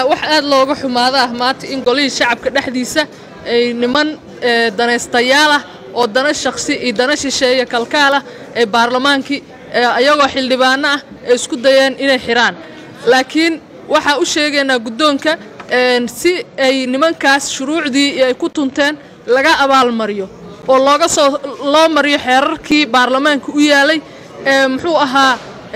wax aad looga xumaada ah maanta in golihii shacabka dhexdiisa ay niman danaystayaal ah oo dana shakhsi iyo dana shisheeye kalkaal ah ee baarlamaankii ayagoo xildhibaano ah ay isku dayeen inay xidhaan laakiin waxaa u sheegaynaa guddoonka si ay nimankaas shuruucdii ay ku tunteen laga abaalmariyo oo looga soo loo mariyo xeerarkii baarlamaanka u yaalay ee muxuu ahaa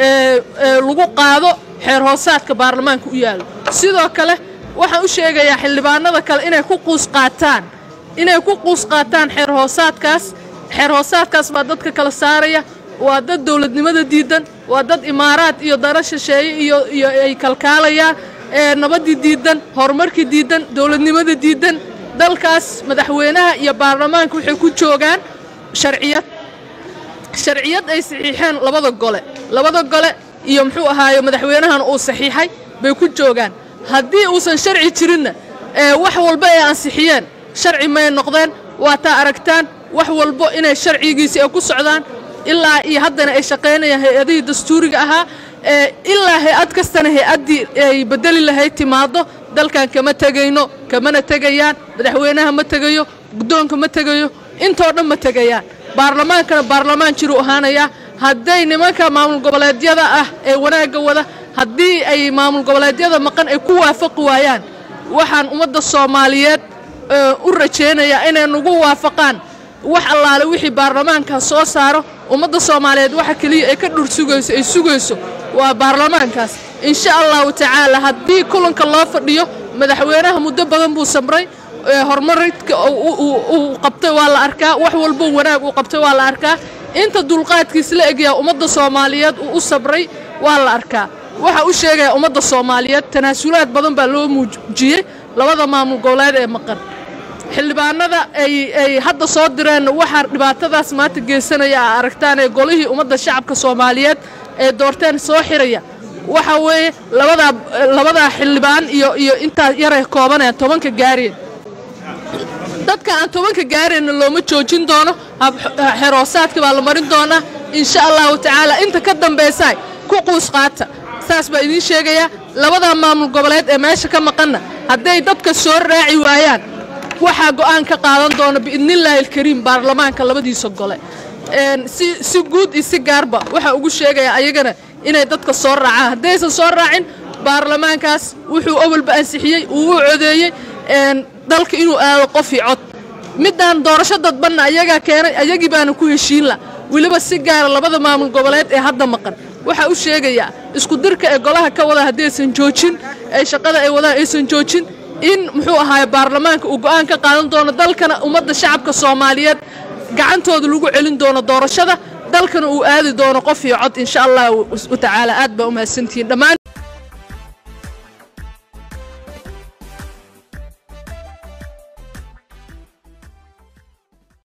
lagu qaado xeer hoosaadka baarlamaanka u yaalo sidoo kale waxaan u sheegayaa xildhibaanada kale inay ku quus qaataan inay ku quus qaataan xeer hoosaadkaas xeer hoosaadkaas baa dadka kala saaraya waa dad dowladnimada diidan waa dad imaaraad iyo dana shisheeye iyo iyo ay kalkaalayaan ee nabaddii diidan horumarkii diidan dowladnimada diidan dalkaas madaxweynaha iyo baarlamaanka waxay ku joogaan sharciyad sharciyad ay saxiixeen labada gole labada gole iyo muxuu ahaaye madaxweynahan uu saxiixay bay ku joogaan haddii uusan sharci jirinna ee wax walba ay ansixiyeen sharci may noqdeen waa taa aragtaan wax walbo inay sharcigiisii ay ku socdaan ilaa iyo haddana ay shaqaynayaan hay-adihii dastuuriga ahaa ee ilaa hay-ad kastana hay-addii ay bedeli lahayd timaado dalkan kama tegayno kamana tegayaan madaxweynaha ma tegayo guddoonka ma tegayo intoo dhan ma tegayaan baarlamaankana baarlamaan jiruu ahaanayaa hadday nimanka maamul goboleedyada ah ee wanaagga wada haddii ay maamul goboleedyada maqan ay ku waafaqi waayaan waxaan ummadda soomaaliyeed u rajaynayaa inay nagu waafaqaan wax allaale wixii baarlamaanka soo saaro ummadda soomaaliyeed waxa keliya ay ka dhur sugayso ay sugayso waa baarlamaankaas insha allahu tacaala haddii kulanka loo fadhiyo madaxweynaha muddo badan buu samray horumaridka uu qabtay waa la arkaa wax walbo wanaag uu qabtay waa la arkaa inta dulqaadkiis la egyaa ummadda soomaaliyeed uu u sabray waa la arkaa waxa u sheegaya ummadda soomaaliyeed tanaasulaad badan baa loo muujiyey labada maamul goboleed ee maqan xildhibaanada ay hadda soo direen waxaa dhibaatadaas maanta geysanaya a aragtaan ee golihii ummadda shacabka soomaaliyeed ee doorteen soo xiraya waxa weeye labadaa labadaa xildhibaan iyo iyo intaa yaray koobaneen tobanka gaareen dadka aan tobanka gaareenna looma joojin doono xeroosaadka baa la marin doonaa insha allahu tacaala inta ka dambaysaa ku quus qaata saas baa idiin sheegayaa labadaa maamul goboleed ee meesha ka maqanna hadday dadka soo raaci waayaan waxaa go'aan ka qaadan doona biidnillaahi alkariim baarlamaanka labadiisa gole si guud iyo si gaarba waxaa ugu sheegayaa ayagana inay dadka soo raacaan haddaysan soo raacin baarlamaankaas wuxuu awalba ansixiyey uu u codeeyey dalka inuu aado qofii cod midaan doorasho dadbanna ayagaa keenay ayagii baana ku heshiinla weliba si gaara labada maamul goboleed ee hadda maqan waxaa u sheegayaa isku dirka ee golaha ka wada haddaysan joojin ee shaqada ay wadaan aysan joojin in muxuu ahaaye baarlamaanka uu go'aan ka qaadan doono dalkana ummadda shacabka soomaaliyeed gacantooda lagu celin doono doorashada dalkana uu aadi doono qof iyo cod insha allahu tacaala aad baa u mahadsantihiin dhammaan